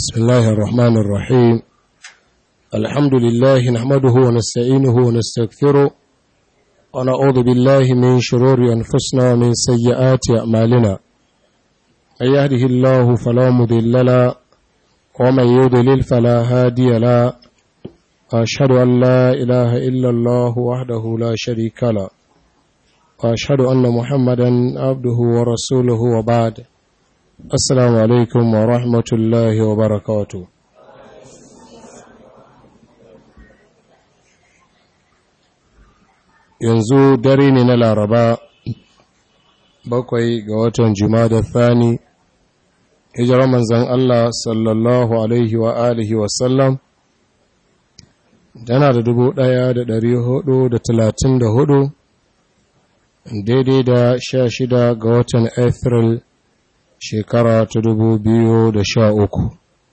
بسم الله الرحمن الرحيم الحمد لله نحمده ونستعينه ونستغفره ونعوذ بالله من شرور أنفسنا ومن سيئات أعمالنا من يهده الله فلا مضل له ومن يضلل فلا هادي له وأشهد أن لا إله إلا الله وحده لا شريك له وأشهد أن محمدا عبده ورسوله وبعد Assalamu alaikum wa rahmatullahi wa barakatu. Yanzu dare ne na Laraba bakwai ga watan Jumada Thani, hijirar manzan Allah sallallahu Alaihi wa alihi wasallam, tana da dubu ɗaya da ɗari hudu da talatin da hudu, daidai da sha shida ga watan Afril shekara ta dubu biyu da sha uku.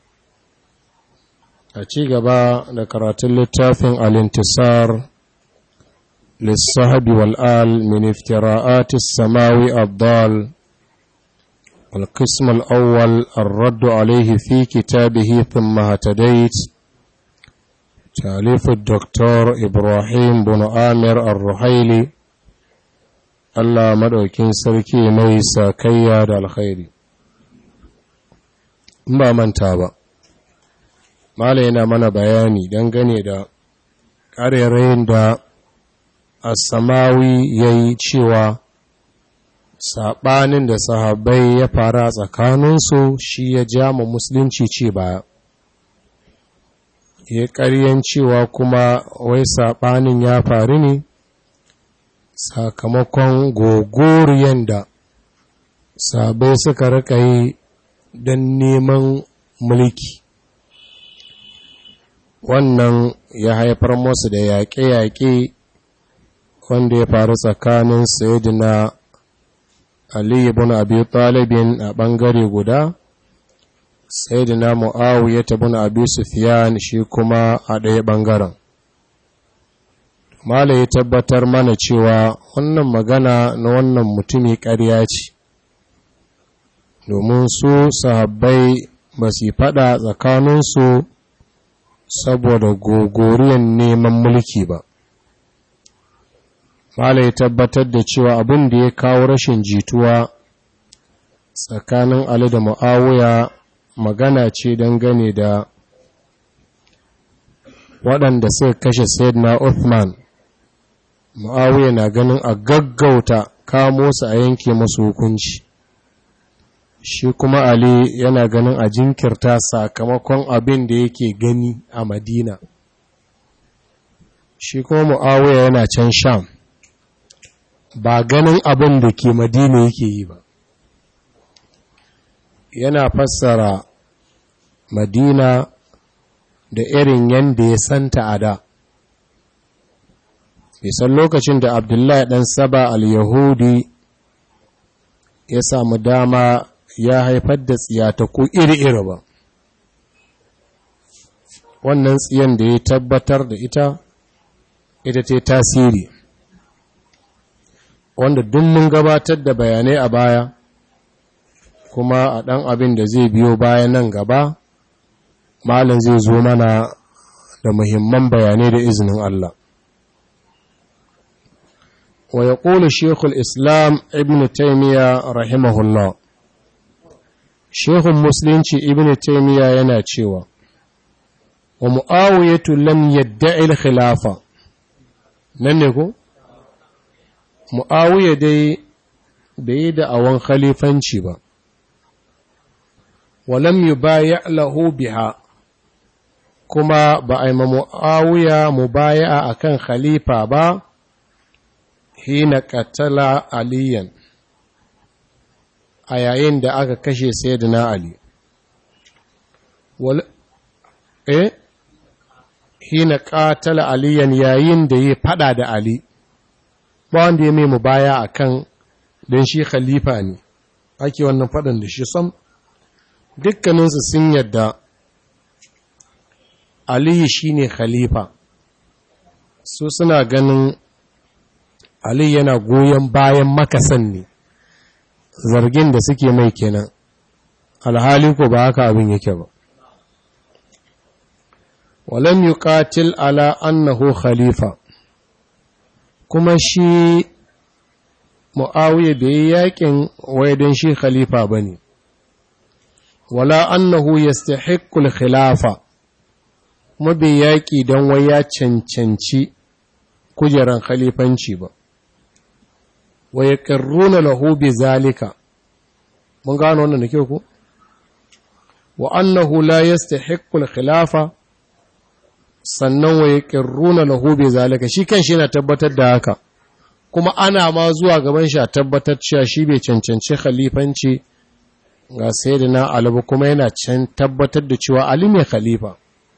a ci gaba da karatun littafin alintisar lissahabi wal'al min iftira'atis samawi abdal القسم الأول الرد عليه في كتابه ثم هتديت تأليف الدكتور إبراهيم بن آمر الرحيلي الله مدوكين سركي ميسا كياد الخيري ba manta ba mala yana mana bayani dangane da ƙarerayin da asamawi ya yi cewa saɓanin da sahabbai ya fara a tsakaninsu shi ya ja ma musulunci ce ba ya ƙaryen cewa kuma wai saɓanin ya faru ne sakamakon gogoriyan da sabai suka rika yi don neman mulki wannan ya haifar masu da yaƙe-yaƙe wanda ya faru tsakanin sayidina Ali ibn Abi Talibin a ɓangare guda sayidina Muawiya ibn Abi Sufyan shi kuma a ɗaya ɓangaren Mala ya tabbatar mana cewa wannan magana na wannan mutumi ƙarya ce domin su sahabbai ba su faɗa tsakaninsu saboda gogoriyan neman mulki ba. Mala ya tabbatar da cewa abin da ya kawo rashin jituwa tsakanin Ali da Mu'awiya magana ce dangane da waɗanda suka kashe Sayyidina Uthman. Mu'awiya na ganin a gaggauta kamo su a yanke masu hukunci. shi kuma Ali yana ganin a jinkirta sakamakon abin da yake gani a Madina. Shi kuma Mu'awiya yana can Sham, ba ganin abin da ke Madina yake yi ba. Yana fassara Madina da irin yadda ya santa a da. Bisan lokacin da Abdullahi ɗan Saba al-Yahudi ya samu dama ya haifar da tsiyataku iri-iri ba wannan tsiyan da ya tabbatar da ita ita ce tasiri wanda duk mun gabatar da bayanai a baya kuma a ɗan abin da zai biyo baya nan gaba malin zai zo mana da muhimman bayanai da izinin Allah wa ya ƙoli shekul islam ibn taimiyya rahimahullah Shehun Musulunci Ibn Taymiya yana cewa, wa Mu'awiyatu lam yadda'il khilafa, nan ne ko? Mu'awiya dai bai yi da'awan khalifanci ba, wa lam yi baya lahu biha, kuma ba a yi ma Mu'awiya mu baya a kan khalifa ba, hina katala aliyan. a yayin da aka kashe sayyidina Ali wal eh hina qatala aliyan yayin da ya fada da Ali ba wanda ya mai baya akan dan shi khalifa ne ake wannan fadan da shi sam dukkaninsu sun yadda Ali shine khalifa su suna ganin Ali yana goyon bayan makasan ne zargin da suke mai kenan alhali ko ba haka abin yake ba walam yuqatil ala annahu khalifa kuma shi mu'awiya bai yi yakin waidan shi khalifa bane wala annahu yastahiqqul khilafa kuma bai yaki don wai ya cancanci kujeran khalifanci ba wa yaqirruna lahu bi zalika mun gano wannan da kyau ko wa annahu la yastahiqqul khilafa sannan wa yaqirruna lahu bi zalika shi kanshi yana tabbatar da haka kuma ana ma zuwa gaban shi a tabbatar cewa shi bai cancanci khalifanci ga sayyidina Ali ba kuma yana can tabbatar da cewa Ali ne khalifa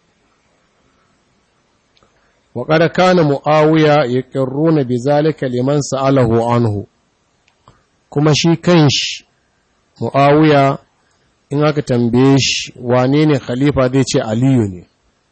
wa qad kana muawiya yaqirruna bi zalika liman sa'alahu anhu kuma shi kanshi muawiya in aka tambaye shi wane ne khalifa zai ce aliyu ne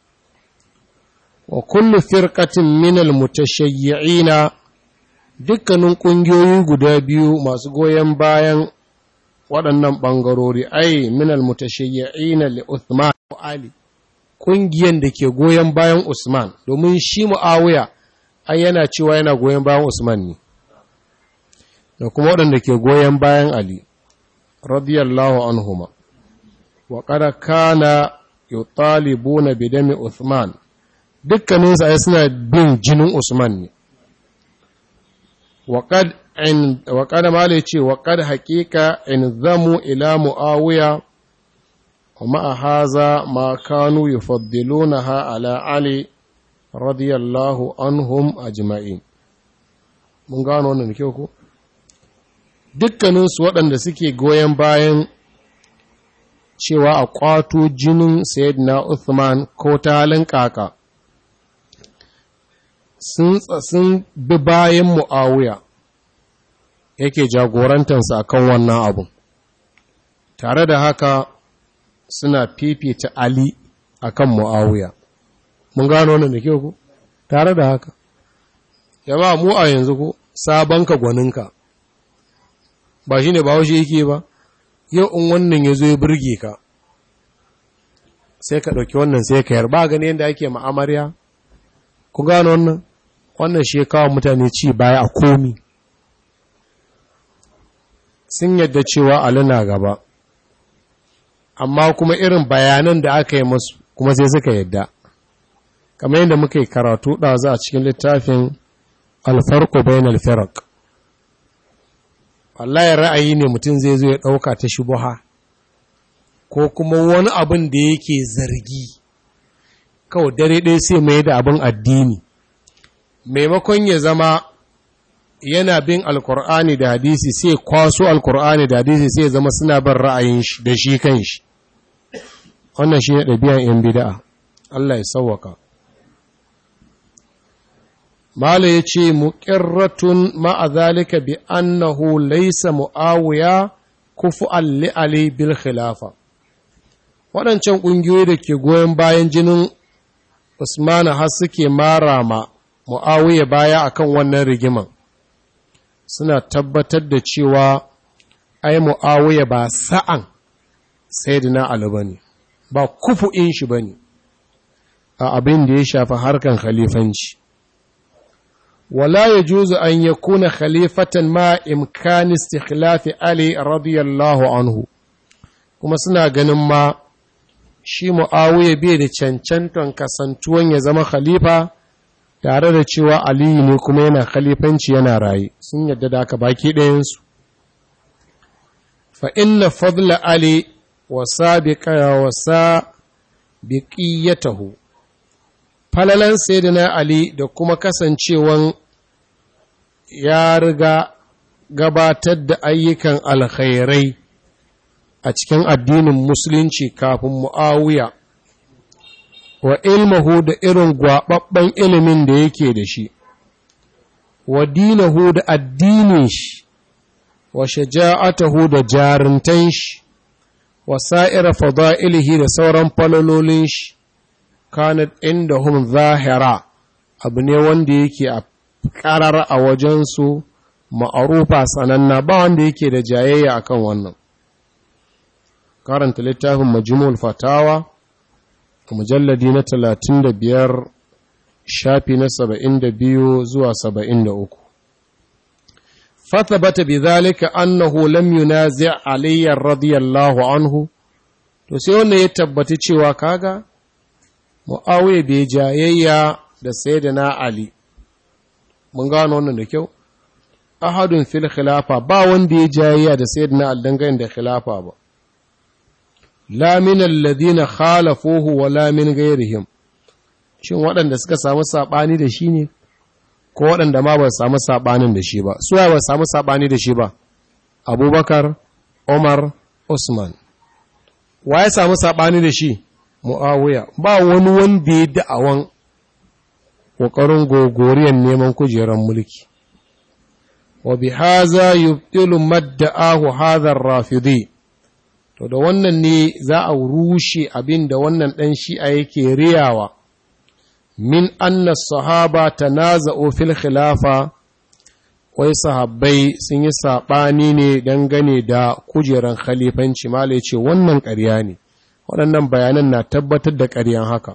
wa kullu firqatin min al-mutashayyi'ina dukkanin ƙungiyoyi guda biyu masu goyon bayan waɗannan ɓangarori ai min al-mutashayyi'ina li Uthman wa Ali ƙungiyan da ke goyon bayan Usman domin shi Muawiya ai yana cewa yana goyon bayan Usman ne da kuma waɗanda ke goyon bayan Ali radiyallahu anhuma wa qad kana yutalibuna bidami Uthman dukkaninsu ai suna bin jinin Usman ne وقد عند وقد ما ليتي وقد حقيقة انضموا إلى معاوية ومع هذا ما كانوا يفضلونها على علي رضي الله عنهم أجمعين mun gano wannan kyau ko dukkaninsu waɗanda suke goyon bayan cewa a ƙwato jinin sayyidina Uthman ko ta halin kaka sun bi bayan mu'awiya yake jagorantarsa a kan wannan abun tare da haka suna fifita ali a kan mu'awiya mun gano wannan da kyau ku tare da haka yaba mu a yanzu ku sabonka gwaninka ba shi ne ba washe yake ba yau in wannan ya zo ya birge ka sai ka ɗauki wannan sai ka yarba gani yadda ake ma'amarya ku gano wannan wannan shi kawo mutane ci baya a komi sun yadda cewa Ali na gaba amma kuma irin bayanan da aka yi masu kuma sai suka yadda kamar yadda muka yi karatu ɗazu a cikin littafin alfarko bayan alfarak wallahi ra'ayi ne mutum zai zo ya ɗauka ta shubuha ko kuma wani abin da yake zargi kawai dare ɗaya sai mai da abin addini maimakon ya zama yana bin alkur'ani da hadisi sai kwaso alkur'ani da hadisi sai zama suna bin ra'ayin shi da shi kan shi wannan shi ne ɗabi'an yan bida'a Allah ya sauwaka Mala ya ce, Muƙirratun ma'azalika bi annahu laisa mu'awiya kufu alli bil khilafa. Waɗancan ƙungiyoyi da ke goyon bayan jinin Usmanu har suke mara ma mu'awiya baya akan wannan rigiman. Suna tabbatar da cewa ai mu'awiya ba sa'an Sayyidina Ali ba ne, ba kufu'in shi ba ne, a abin da ya shafi harkan khalifanci. ولا يجوز أن يكون خليفة ما إمكان استخلاف علي رضي الله عنه kuma suna ganin ma shi mu'awiya bai da cancanton kasantuwan ya zama khalifa tare da cewa aliyu ne kuma yana khalifanci yana raye sun yadda da aka baki ɗayansu fa inna fadla ali wa sabiqa wa sabiqiyatahu falalan sayyidina Ali da kuma kasancewan ya riga gabatar da ayyukan alkhairai a cikin addinin musulunci kafin mu'awiya wa ilmahu da irin gwaɓaɓɓen ilimin da yake da shi wa dinahu da addinin shi wa shaja'atahu da jarintan shi wa sa'ira fada'ilihi da sauran falalolin shi kanat indahum zahira abu ne wanda yake a karar a wajensu ma'arufa sananna ba wanda yake da jayayya akan wannan karanta littafin majmul fatawa mujalladi na talatin da biyar shafi na saba'in da biyu zuwa saba'in da uku فثبت بذلك أنه لم ينازع علي رضي الله عنه to sai wannan ya tabbaci cewa kaga Muawiya bai jayayya da Sayyidina Ali mun gano wannan da kyau ahadun fil khilafa ba wanda ya jayayya da Sayyidina Ali dangane da khilafa ba la min alladhina khalafuhu wa la min ghayrihim shin waɗanda suka samu sabani da shi ne ko waɗanda ma ba su samu saɓanin da shi ba su ba su samu saɓani da shi ba abubakar umar usman wa ya samu saɓani da shi mu'awiya ba wani wanda ya da'awan ƙoƙarin gogoriyar neman kujerar mulki wa bi haza yubtilu madda'ahu hadha rafidi to da wannan ne za a rushe abin da wannan ɗan shi'a yake riyawa min anna sahaba tanaza'u fil khilafa wai sahabbai sun yi saɓani ne dangane da kujeran khalifanci mala ce wannan ƙarya ne waɗannan bayanan na tabbatar da ƙaryan haka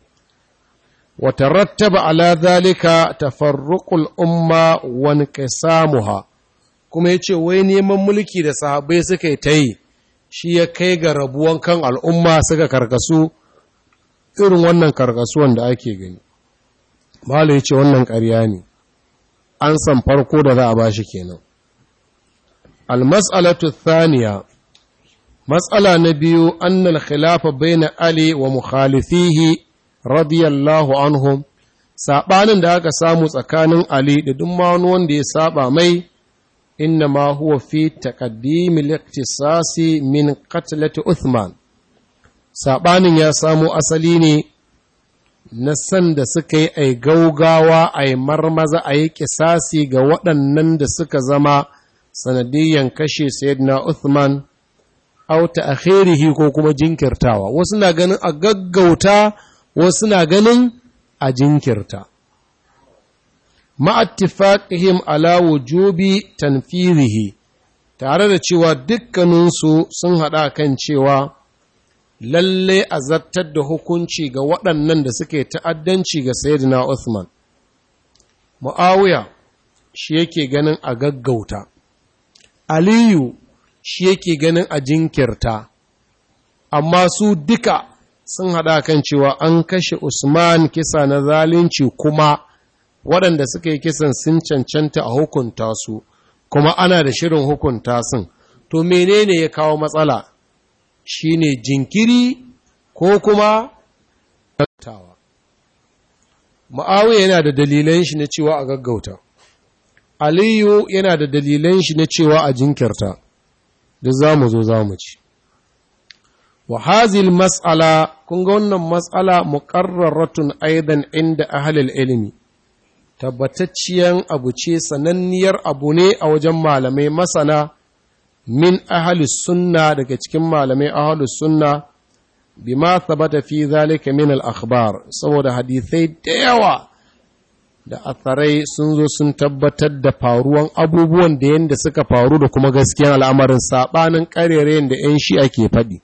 wata rattaba ala zalika tafarruqul umma wa inqisamuha kuma yace wai neman mulki da sahabbai suka yi ta yi shi ya kai ga rabuwan kan al'umma suka karkasu irin wannan karkasuwan da ake gani Malu ya ce wannan ƙarya ne an san farko da za a ba shi kenan almas'alatu thaniya matsala na biyu annal khilafa baina ali wa mukhalifihi radiyallahu anhum saɓanin da aka samu tsakanin ali da duk wani wanda ya saba mai inna ma huwa fi taqaddimi al-iqtisasi min qatlati uthman saɓanin ya samo asali ne na san da suka yi a gaugawa a yi marmaza a yi kisasi ga waɗannan da suka zama sanadiyyan kashe sayyidina Uthman auta a ko kuma jinkirtawa wasu na ganin a gaggauta wasu na ganin a jinkirta ma'attifaƙihim ala wujubi tanfirihi tare da cewa dukkaninsu sun haɗa kan cewa lalle a zartar da hukunci ga waɗannan da suke ta'addanci ga Sayyidina Uthman. Mu'awiya shi yake ganin a gaggauta, Aliyu shi yake ganin a jinkirta, amma su duka sun haɗa kan cewa an kashe Usman kisa na zalunci kuma waɗanda suka yi kisan sun cancanta a hukunta su, kuma ana da shirin hukunta sun. To menene ya kawo matsala? shi ne jinkiri ko kuma tawa. Ma'awiya yana da dalilan shi na cewa a gaggauta, Aliyu yana da dalilan shi na cewa a jinkirta, da za mu zo za mu ci. Wa hazil mas'ala, kun ga wannan mas'ala muƙarraratun aidan inda ahalil ilimi, tabbatacciyan abu ce sananniyar abu ne a wajen malamai masana. min ahalus sunna daga cikin malamai ahalus sunna bima thabata fi zalika min al-akhbar saboda hadisai da yawa da atharai sun zo sun tabbatar da faruwan abubuwan da yanda suka faru da kuma gaskiyan al'amarin sabanin karerayen da yan shi ake faɗi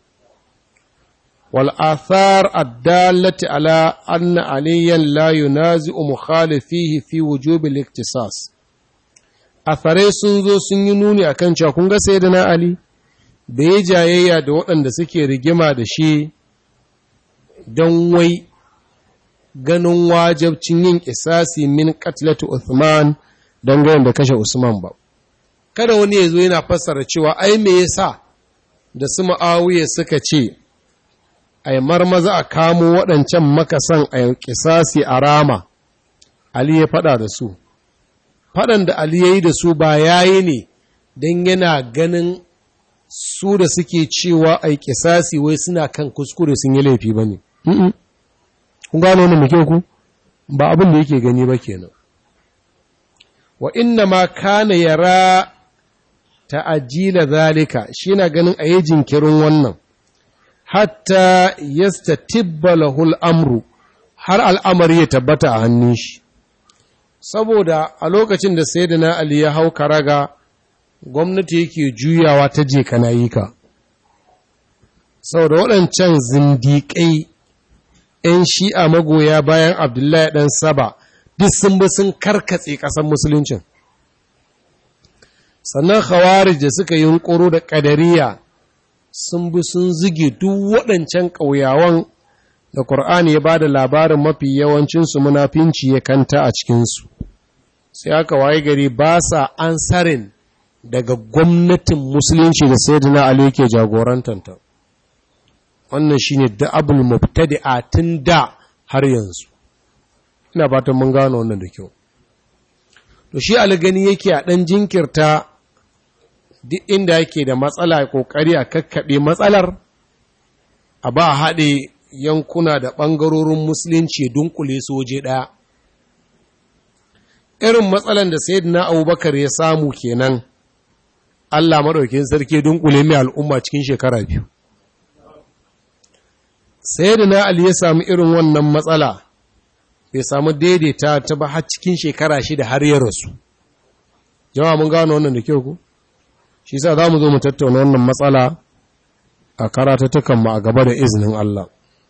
wal athar ad-dallati ala anna aliyan la yunazi'u mukhalifihi fi wujubi al-iktisas athare sun zo sun yi nuni a kan cewa kun ga sai da na Ali da ya jayayya da waɗanda suke rigima da shi don wai ganin wajabcin yin kisasi min katlatu Uthman don ganin da kashe Usman ba. Kada wani ya zo yana fassara cewa ai me yasa da su ma'awiya suka ce, ai marmaza a kamo waɗancan makasan a kisasi a rama, Ali ya faɗa da su. faɗan da Ali ya yi da su ba ya yi ne don yana ganin su da suke cewa a kisasi wai suna kan kuskure sun yi laifi ba ne. Kun gano wani muke ku? Ba abin da yake gani ba kenan. Wa inna ma kana yara ta'ajila zalika shi na ganin a yi jinkirin wannan, hatta yasta tibba lahul amru har al'amari ya tabbata a hannun shi. saboda a lokacin da sai na Ali ya hau karaga gwamnati yake juyawa ta je ka. saboda waɗancan zindiƙai ‘yan shi'a magoya bayan Abdullahi ɗan Saba duk sun bi sun karkatse ƙasar Musuluncin. Sannan Khawarij da suka yi ƙoro da ƙadariya sun bi sun zige duk waɗancan ƙauyawan da Ƙur'ani ya ba da labarin mafi yawancinsu munafinci ya kanta a cikinsu. Sai aka waye gari ba sa ansarin daga gwamnatin Musulunci da Sayyidina Ali yake jagorantanta. wannan shine da'abul mubtadi'a tun da har yanzu ina fatan mun gano wannan da kyau to shi algani yake a dan jinkirta duk inda yake da matsala kokari a kakkabe matsalar a ba haɗe yankuna da ɓangarorin musulunci dunkule soje ɗaya irin matsalan da sayyidina abubakar ya samu kenan Allah maɗaukin sarki dunkule mai al'umma cikin shekara biyu sai da na Ali ya samu irin wannan matsala bai samu daidaita ta ba har cikin shekara shida har ya rasu jama'a mun gano wannan da kyau ku shi sa za mu zo mu tattauna wannan matsala a karatattakan mu a gaba da izinin Allah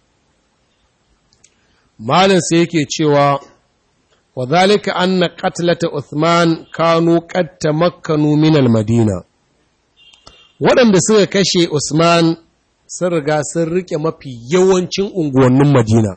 malin sai yake cewa wa zalika anna qatlata Uthman kanu qad tamakkanu min al-Madina waɗanda suka kashe Usman sun riga sun rike mafi yawancin unguwannin Madina.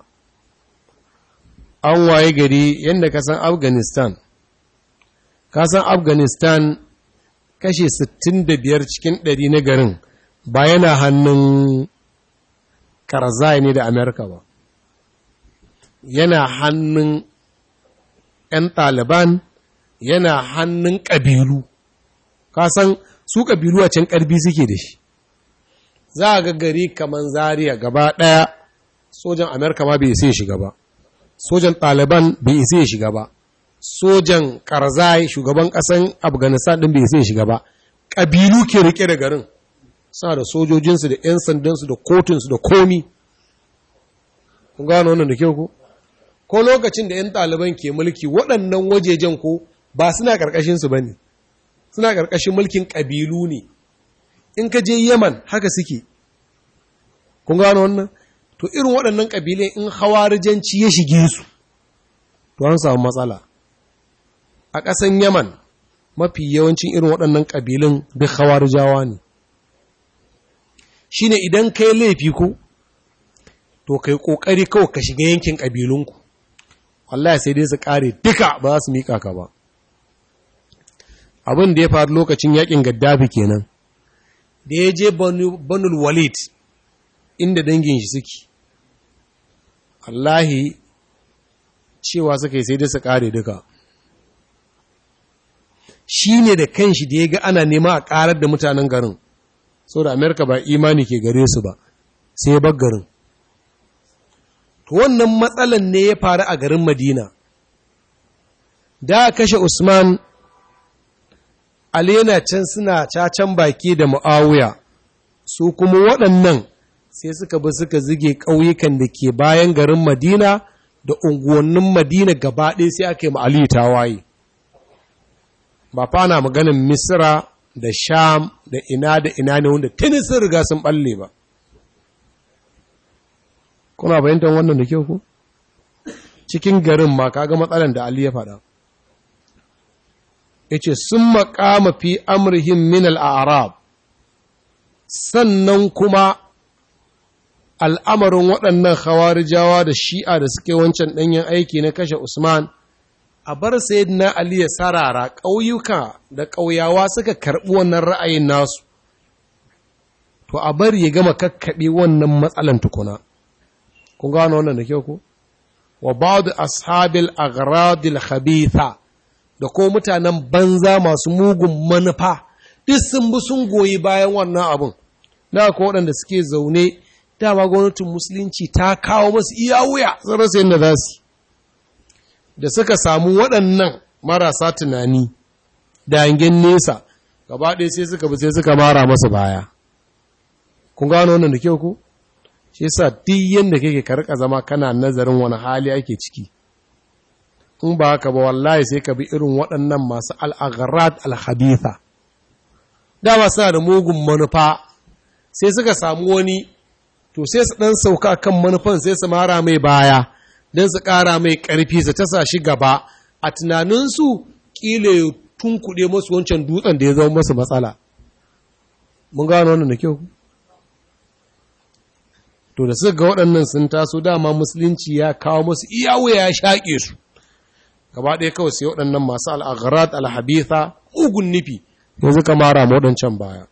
An waye gari yadda ka san Afghanistan. Ka san Afghanistan kashe 65 cikin 100 na garin ba yana hannun Karzai ne da Amerika ba. Yana hannun ‘yan ɗaliban yana hannun ƙabilu. Ka san su ƙabilu a can ƙarfi suke da shi. za a ga gari kamar zariya gaba ɗaya sojan amerika ma bai isa ya shiga ba sojan ɗaliban bai isa ya shiga ba sojan karzai shugaban ƙasan afghanistan ɗin bai isa ya shiga ba ƙabilu ke rike da garin suna da sojojinsu da 'yan sandansu da kotunsu da komi kun gano wannan da kyau ko ko lokacin da 'yan ɗaliban ke mulki waɗannan wajejen ko ba suna ƙarƙashinsu ba ne suna ƙarƙashin mulkin ƙabilu ne in ka je Yaman haka suke, kun gano wannan? To irin waɗannan ƙabilai in hawarijanci ya shige su, to an samu matsala. A ƙasan Yaman mafi yawancin irin waɗannan ƙabilun duk hawarijawa ne. Shi ne idan ka yi laifi ku, to kai ƙoƙari kawai ka shiga yankin ƙabilunku. wallahi sai dai su ƙare duka ba za su miƙa ka ba. Abin da ya faru lokacin yaƙin Gaddafi kenan. da ya je banul walid inda dangin shi suke Allahi cewa suka yi sai dai su kare duka shi ne da kanshi da ya ga ana nema a karar da mutanen garin so da amerika ba imani ke gare su ba sai bar garin to wannan matsalan ne ya faru a garin madina da kashe usman Ali yana can suna cacan baki da mu'awuya, su kuma waɗannan sai suka bi suka zige ƙauyukan da ke bayan garin Madina da unguwannin Madina gaba ɗaya sai aka yi ma'aliyu tawaye. Ba fana maganin Misra da Sham da ina da ina ne wanda tuni sun riga sun ɓalle ba. Kuna bayyantar wannan da kyau ku? Cikin garin ma kaga matsalan da Ali ya faɗa. ya ce sun makama fi amurhin min al'arab sannan kuma al'amarin waɗannan hawarijawa da shi'a da suke wancan ɗanyen aiki na kashe Usman, a bar na Ali ya sarara ƙauyuka da ƙauyawa suka karɓi wannan ra'ayin nasu, to a bar ya gama kakkaɓe wannan matsalan tukuna. Kun gano wannan da kyau ku? Wa ba da ashabil agradil khabitha da ko mutanen banza masu mugun manufa duk sun bi sun goyi bayan wannan abin da ko waɗanda suke zaune dama gwamnatin musulunci ta kawo masu iya wuya sun rasa yadda za su da suka samu waɗannan marasa tunani da hangen nesa gaba ɗaya sai suka bi sai suka mara masa baya kun gano wannan da kyau ku shi yasa duk yanda kake ka rika zama kana nazarin wani hali ake ciki in ba haka ba wallahi sai ka bi irin waɗannan masu al'agharat al-habitha dama suna da mugun manufa sai suka samu wani to sai su ɗan sauka kan manufan sai su mara mai baya don su ƙara mai ƙarfi su tasa shi gaba a tunaninsu ƙila ya tunkuɗe masu wancan dutsen da ya zama masu matsala mun gano wannan da kyau to da suka ga waɗannan sun taso dama musulunci ya kawo masu iyawo ya shaƙe su gaba ɗaya kawai sai waɗannan masu al'agharat alhabitha ugun nufi yanzu ka mara waɗancan baya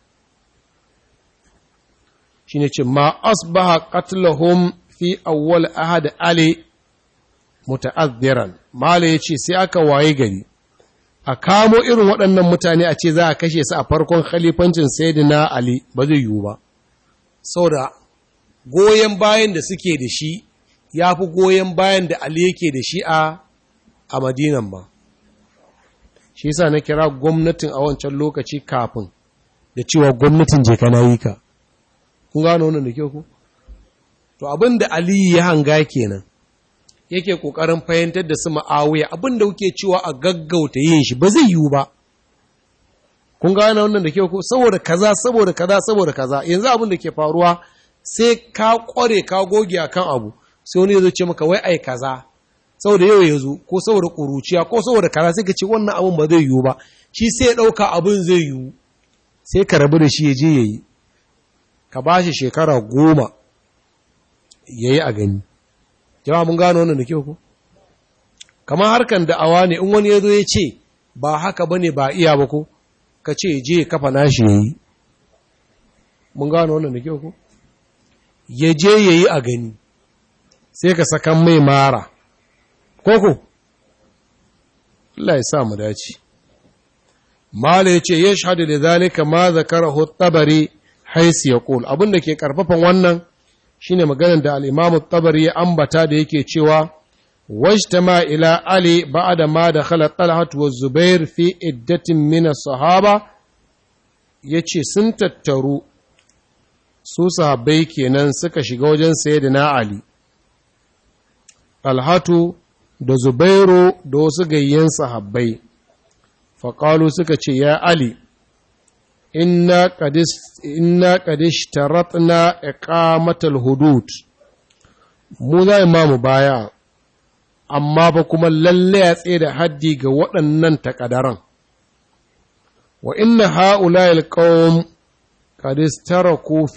shi ne ce ma asbaha qatlahum fi awwal ahad ali muta'azziran mala ya ce sai aka waye gari a kamo irin waɗannan mutane a ce za a kashe su a farkon khalifancin sayyidina ali ba zai yiwu ba saboda goyon bayan da suke da shi ya fi goyon bayan da ali yake da shi a a madinan ba shi yasa na kira gwamnatin a wancan lokaci kafin da cewa gwamnatin je kana yi ka kun gano wannan da kyau ku to abin da aliyu ya hanga kenan yake kokarin fahimtar da su ma'awiya abin da kuke cewa a gaggauta yin shi ba zai yiwu ba kun gano wannan da kyau ku saboda kaza saboda kaza saboda kaza yanzu abin da ke faruwa sai ka kware ka goge akan abu sai wani ya zo ce maka wai ai kaza saboda yau ya zo ko saboda ƙuruciya ko saboda kaza sai ka ce wannan abin ba zai yiwu ba shi sai ya ɗauka abin zai yiwu sai ka rabu da shi ya je ya yi ka ba shi shekara goma ya yi a gani jama'a mun gano wannan da kyau ko kamar harkan da'awa ne in wani ya zo ya ce ba haka ba ne ba iya ba ko ka ce je ya kafa nashi ya yi mun gano wannan da kyau ko ya je ya yi a gani sai ka sakan mai mara koko Allah ya sa mu dace mala yace yashhadu da zalika ma zakarahu tabari hais yaqul abinda ke karfafan wannan shine maganar da al-imam tabari ya ambata da yake cewa wajtama ila ali ba'da ma dakhala talha wa zubair fi iddatin min as-sahaba yace sun tattaru su sahabbai kenan suka shiga wajen sayyidina ali alhatu da Zubairu da wasu gayyen sahabbai, faƙalu suka ce, Ya Ali, inna ƙadish taratna iqamatal hudud, mu za ma mu baya, amma ba kuma lalle ya tsaye da haddi ga waɗannan takadaran. Wa inna ha'ula ilƙawun ƙadish tara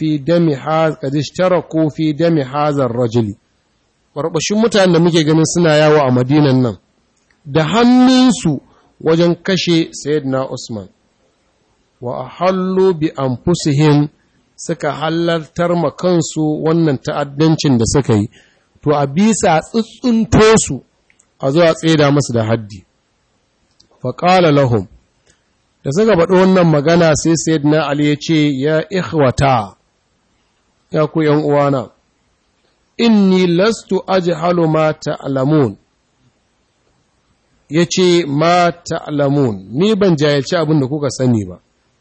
fi dami hazar rajuli. barbashin mutanen da muke ganin suna yawo a madinan nan da hannunsu wajen kashe sayyidina Usman wa hallu bi anfusihim suka halartar ma kansu wannan ta'addancin da suka yi to a bisa tsuntsunto su a zuwa tseda masu da haddi faƙala lahum da suka faɗi wannan magana sai sayyidina Ali ya ce ya ikhwata ya ku ‘yan uwana’ inni lastu ajhalu ma ta'lamun yace ma ta'lamun ni ban jayyaci abin da kuka sani ba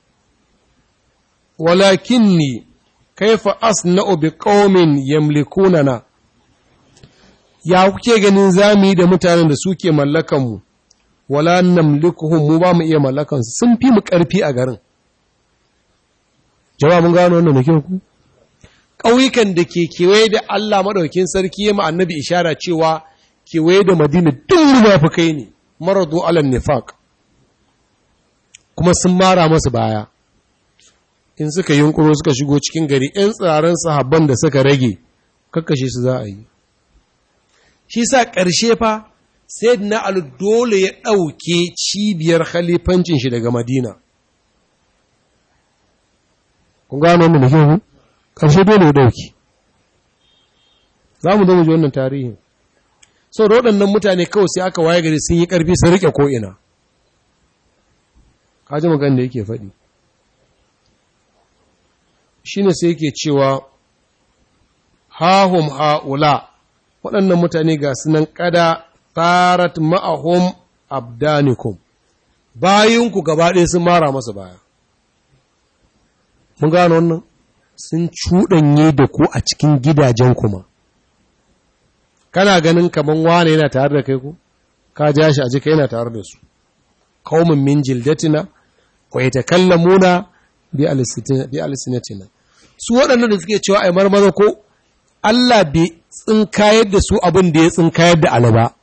walakinni kaifa asna'u bi qaumin yamlikunana ya kuke ganin zami da mutanen da suke mallakan mu wala namlikuhum mu ba mu iya mallakan su sun fi mu karfi a garin jama'a mun gano wannan da ku ƙauyukan da ke kewaye da Allah maɗaukin sarki ya annabi ishara cewa kewaye da madina duk munafukai ne maradu alal nifaq kuma sun mara masu baya in suka yunkuro suka shigo cikin gari ‘yan tsirarin sahabban da suka rage kakkashe su za a yi shi sa ƙarshe fa sai na alu dole ya ɗauke cibiyar khalifancin shi daga madina kun gano mu da kyau ƙarshe dole ya ɗauki za mu zo ji wannan tarihin sau da waɗannan mutane kawai sai aka waye gari sun yi ƙarfi sun riƙe ko'ina kaji magana da yake faɗi shi ne sai yake cewa hahum ha'ula waɗannan mutane ga sunan ƙada tarat ma'ahum abdanikum bayinku gaba ɗaya sun mara masa baya mun gano wannan sun cuɗanye da ku a cikin gidajen kuma kana ganin kaman wane yana tare da kai ku ka ja shi a jika yana tare da su qaumin min jildatina wa yatakallamuna bi alsinatina su waɗannan da suke cewa ai marmaza ko Allah bai tsinkayar da su abin da ya tsinkayar da Ali ba.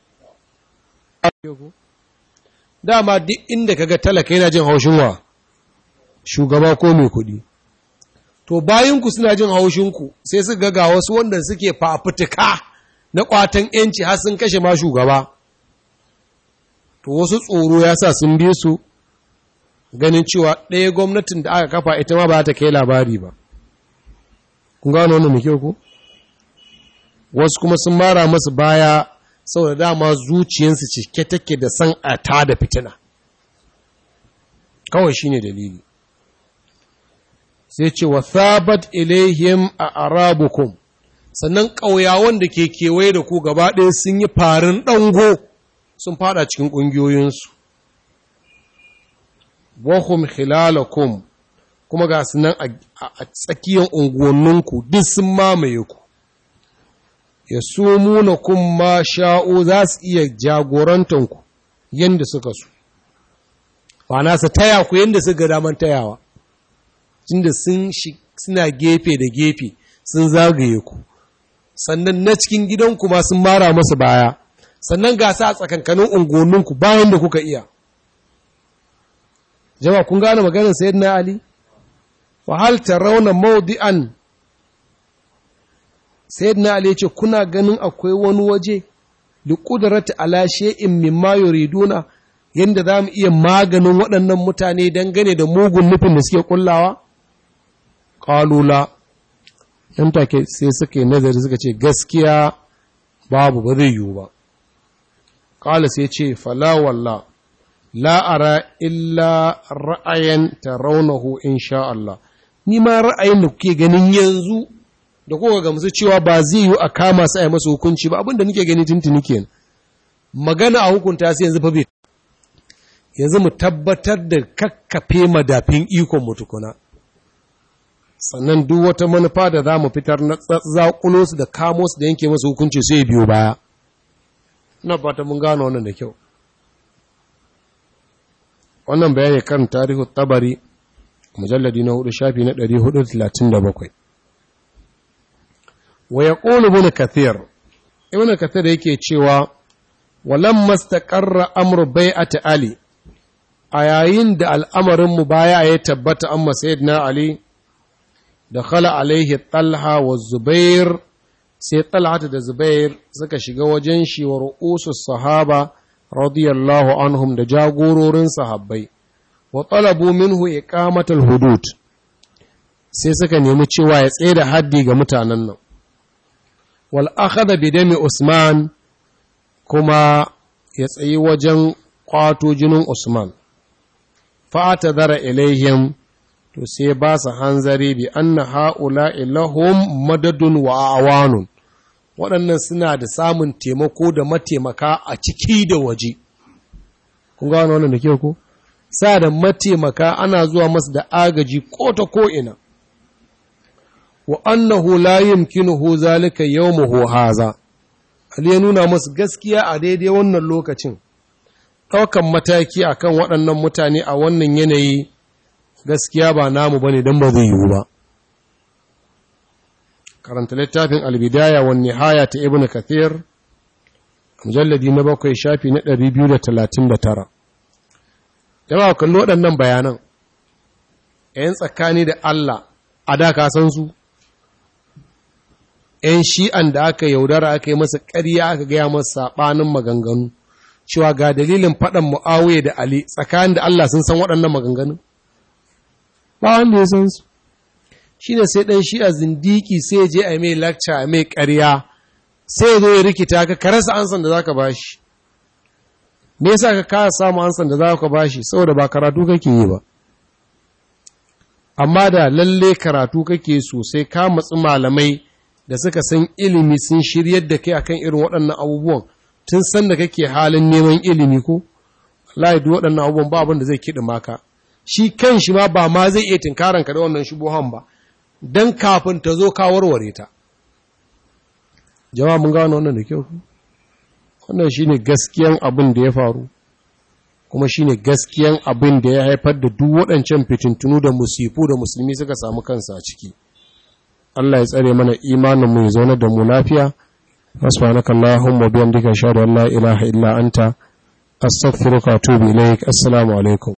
Dama duk inda kaga talaka yana jin haushin wa shugaba ko mai kuɗi. To bayanku suna jin haushinku sai su ga wasu wanda suke fafutuka na ƙwatan ‘yanci har sun kashe ma shugaba. To wasu tsoro ya sa sun bi su ganin cewa ɗaya gwamnatin da aka kafa ita ma ba ta kai labari ba. Kun gano wannan mai kyau ku? Wasu kuma sun mara masu baya saboda dama zuciyarsu cike take da san a ta da fitina. Kawai shi ne dalili. Sai ce wa thabat ilaihim a arabukum sannan ƙauyawan da ke kewaye da ku gaba ɗaya sun yi farin ɗango sun fada cikin ƙungiyoyinsu. wahum khilalakum kuma ga su nan a tsakiyar unguwanninku duk sun mamaye ku ya sumuna kun ma sha'o za su iya jagorantanku yadda suka su na su taya ku yadda suka daman tayawa tunda sun suna gefe da gefe sun zagaye ku sannan na cikin gidanku ma sun mara masu baya sannan ga sa a tsakankanin unguwanninku bayan da kuka iya jama'a kun gane maganar sayyidina ali fa hal tarawna mawdi'an sayyidina ali yace kuna ganin akwai wani waje li qudrati ala shay'in mimma yuriduna yanda zamu iya maganin waɗannan mutane dangane da mugun nufin da suke kullawa qalu la yan take sai suka yi nazari suka ce gaskiya babu ba zai yiwu ba qala sai ce fala wallah la'ara illa ra'ayin taraunahu insha Allah. Ni ma ra'ayin da kuke ganin yanzu da kuka gamsu cewa ba zai yi a kama su a yi masa hukunci ba abinda nake gani tuntuni ke magana a hukunta su yanzu fa bai yanzu mu tabbatar da kakkafe madafin ikon mu tukuna sannan duk wata manufa da za mu fitar na zaƙulo su da kamo su da yanke masa hukunci sai biyo baya ina fata mun gano wannan da kyau wannan bayani kan tarihu tabari mujalladi na hudu shafi na 437 wa ya ƙolu ibn kathir ibn kathir yake cewa walan mastaqarra amru bai'ati ali a yayin da al'amarin mu baya ya tabbata amma sayyidina ali da khala alaihi talha wa zubair sai talha da zubair suka shiga wajen shi wa ru'usus sahaba radiyallahu anhum da jagororin sahabbai wa talabu minhu iqamatul hudud sai suka nemi cewa ya tsaye da haddi ga mutanen nan wal akhadha bi dami usman kuma ya tsayi wajen kwato jinin usman fa atadara ilaihim to sai ba su hanzari bi anna haula ilahum madadun wa awanun waɗannan suna da samun taimako da mataimaka a ciki da waje. Kun gano wannan da ke ku? Sa da mataimaka ana zuwa masu da agaji ko ta ko'ina. Wa annahu la yumkinuhu zalika yawmuhu haza. Ali ya nuna masu gaskiya a daidai wannan lokacin. Ɗaukan mataki akan waɗannan mutane a wannan yanayi gaskiya ba namu bane don ba zai yiwu ba. karanta littafin albidaya wa nihaya ta ibn kathir mujalladi na bakwai shafi na 239 yawa kallo waɗannan bayanan ‘yan tsakani da Allah a da ka san su ‘yan shi'an da aka yaudara aka yi masa ƙarya aka gaya masa saɓanin maganganu cewa ga dalilin faɗan mu'awiyya da Ali tsakanin da Allah sun san waɗannan maganganu ba wanda ya san su shi ne sai ɗan shi a zindiki sai je a mai lakca a mai ƙarya sai zo ya rikita ka ka rasa ansan da za ka ba shi me yasa ka kasa samu ansan da za ka ba shi saboda ba karatu kake yi ba amma da lalle karatu kake sosai ka matsi malamai da suka san ilimi sun shiryar da kai akan irin waɗannan abubuwan tun san da kake halin neman ilimi ko Allah duk waɗannan abubuwan ba abin da zai kiɗi maka shi kan shi ma ba ma zai iya tinkaran ka da wannan shubuhan ba dan kafin ta zo ka warware ta jama'a mun gano wannan da kyau wannan shine gaskiyan abin da ya faru kuma shine gaskiyan abin da ya haifar da duk waɗancan fitintunu da musifu da musulmi suka samu kansa a ciki Allah ya tsare mana imanin mu ya zauna da mu lafiya subhanaka allahumma wa bihamdika ashhadu an la ilaha illa anta astaghfiruka wa atubu ilaik assalamu alaikum